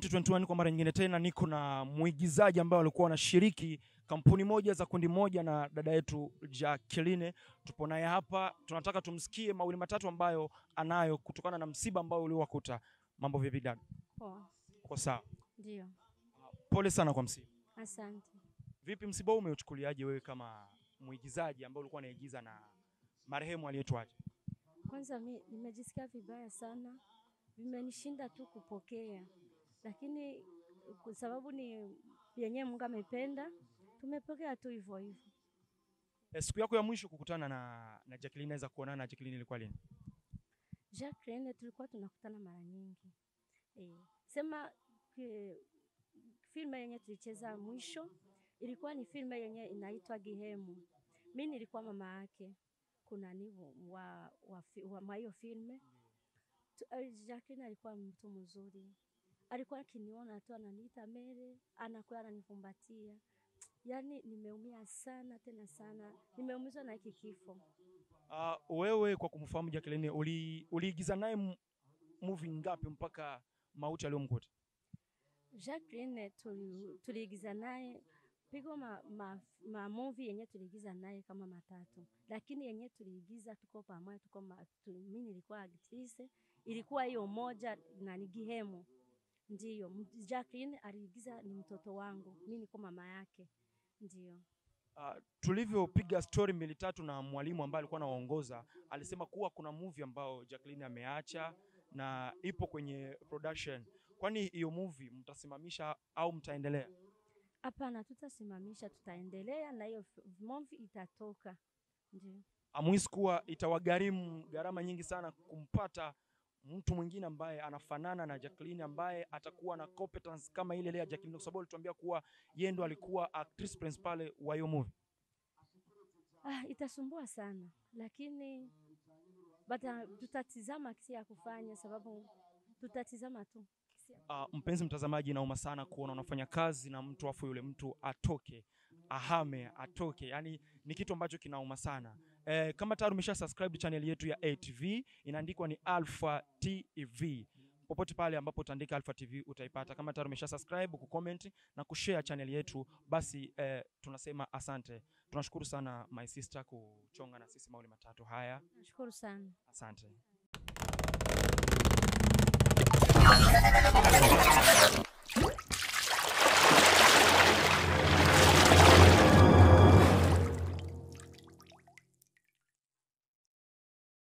2021 kwa mara nyingine tena niko na mwigizaji ambaye alikuwa anashiriki kampuni moja za kundi moja na dada yetu Jacqueline. Tupo naye hapa, tunataka tumsikie mawili matatu ambayo anayo kutokana na msiba ambao uliowakuta. Mambo vipi dada? Poa. Uko sawa? Ndio. Pole sana kwa msiba. Asante. Vipi msiba huu umeuchukuliaje wewe kama mwigizaji ambaye ulikuwa unaigiza na marehemu aliyetuacha? Kwanza mi nimejisikia vibaya sana, vimenishinda tu kupokea, lakini kwa sababu ni yenyewe Mungu amependa, tumepokea tu hivyo hivyo. E, siku yako ya mwisho kukutana na, na Jacqueline, naweza kuonana na Jacqueline ilikuwa lini? Jacqueline tulikuwa tunakutana mara nyingi e, sema ki, filme yenye tulicheza mwisho ilikuwa ni filme yenye inaitwa Gihemu. Mi nilikuwa mama yake kuna ni wa, wa, fi- wa, wa hiyo filme Tu- eh, Jacqueline alikuwa mtu mzuri, alikuwa akiniona tu ananiita Mere, anakuwa ananifumbatia. Yaani nimeumia sana tena sana, nimeumizwa na hiki kifo. Uh, wewe kwa kumfahamu Jacqueline uli, uliigiza naye m- movie ngapi mpaka mauti aliyomkuta? Jacqueline tuli- tuliigiza naye pigo ma, ma, ma movie yenye tuliigiza naye kama matatu, lakini yenye tuliigiza tuko pamoja, tuko ma, tu, mimi nilikuwa actrice, ilikuwa hiyo moja na ni Gihemu. Ndiyo, M- Jacqueline aliigiza ni mtoto wangu, mimi niko mama yake. Ndiyo. Uh, tulivyopiga story mbili tatu na mwalimu ambaye alikuwa anawaongoza alisema kuwa kuna movie ambao Jacqueline ameacha na ipo kwenye production. Kwani hiyo movie mtasimamisha au mtaendelea? Hapana, tutasimamisha, tutaendelea na hiyo f- movie itatoka. Ndio. Amuhisi kuwa itawagharimu gharama nyingi sana kumpata mtu mwingine ambaye anafanana na Jacqueline ambaye atakuwa na competence kama ile ile ya Jacqueline, kwa sababu alituambia kuwa yeye ndo alikuwa actress principal wa hiyo movie. Ah, itasumbua sana lakini bata, tutatizama kisi ya kufanya, sababu tutatizama tu kisi ya Uh, mpenzi mtazamaji, inauma sana kuona unafanya kazi na mtu afu yule mtu atoke ahame atoke, yani ni kitu ambacho kinauma sana. Eh, kama tayari umesha subscribe channel yetu ya ATV inaandikwa ni Alpha TV. Popote pale ambapo utaandika Alpha TV utaipata. Kama tayari umesha subscribe, kucomment na kushare channel yetu, basi eh, tunasema asante. Tunashukuru sana my sister kuchonga na sisi mauli matatu haya. nashukuru sana. Asante.